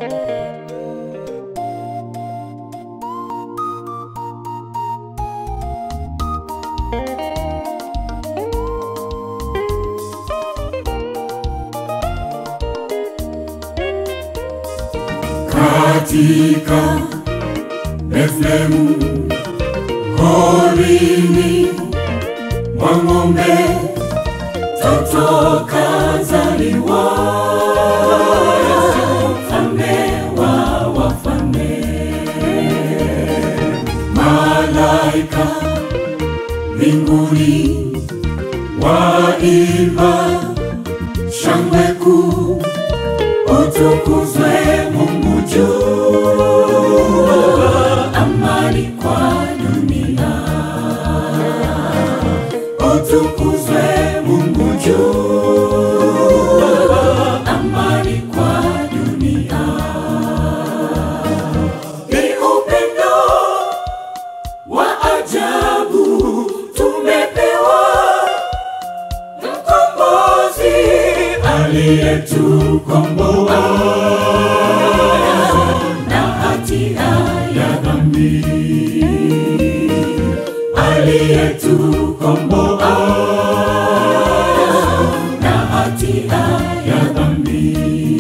katika Bethlehemu horini mwa ng'ombe toto kazaliwa, mfalme wa wafalme. Malaika mbinguni waimba shangwe kuu, utukuzwe Mungu juu, amani kwa dunia. Utukuzwe Mungu juu, amani kwa dunia. Ni upendo wa ajabu tumepewa, mkombozi aliyetukomboa na hatia ya dhambi, aliyetukomboa na hatia ya dhambi.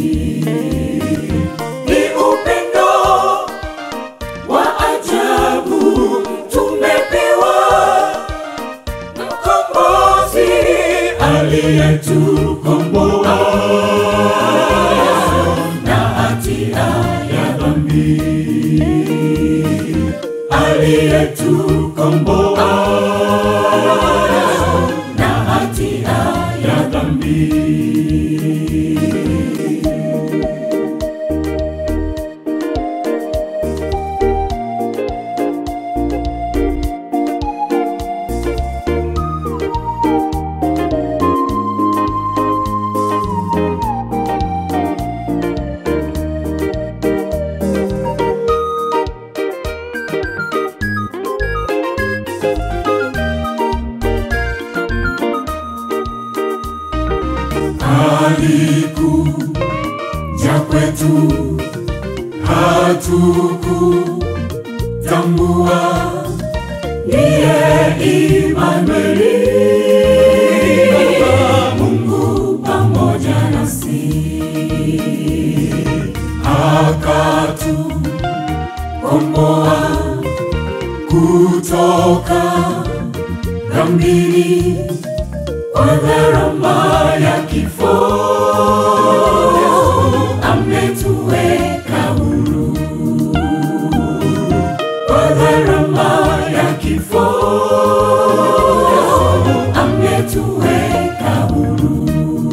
Ni upendo wa ajabu tumepewa, mkombozi aliyetukomboa na hatia ya dhambi, aliyetukomboa na hatia ya dhambi. alikuja kwetu, hatukutambua ndiye Imanueli, Mungu pamoja nasi, akatukomboa kutoka dhambini kwa gharama ya kifo ametuweka huru, kwa gharama ya kifo ametuweka huru.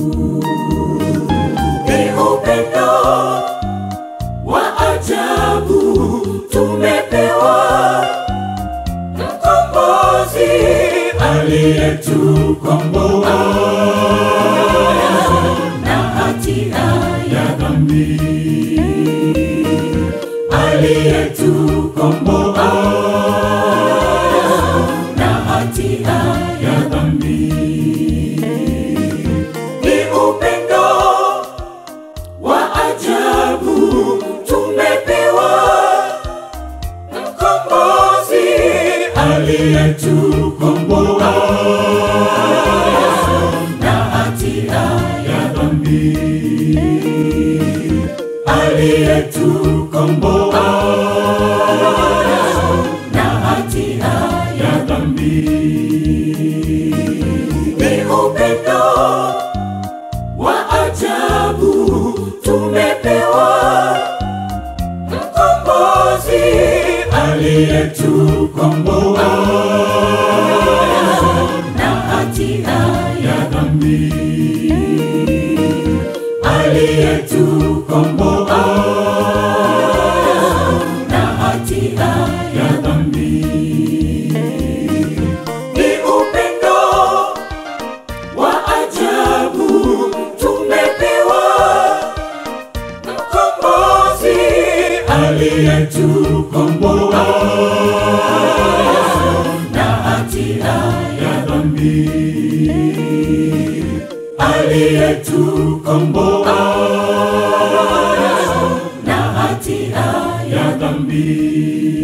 Ni upendo wa ajabu tumepewa, mkombozi aliyetukomboa na hatia ya dhambi, aliyetukomboa na hatia ya dhambi. Ni upendo wa ajabu tumepewa, mkombozi aliyetukomboa na hatia ya dhambi, aliyetukomboa na hatia ya dhambi. Ni upendo wa ajabu tumepewa, mkombozi aliyetukomboa na hatia ya dhambi, aliyetukomboa na hatia ya dhambi. Ni upendo wa ajabu tumepewa, mkombozi aliyetukomboa na hatia ya dhambi, aliyetukomboa na dhambi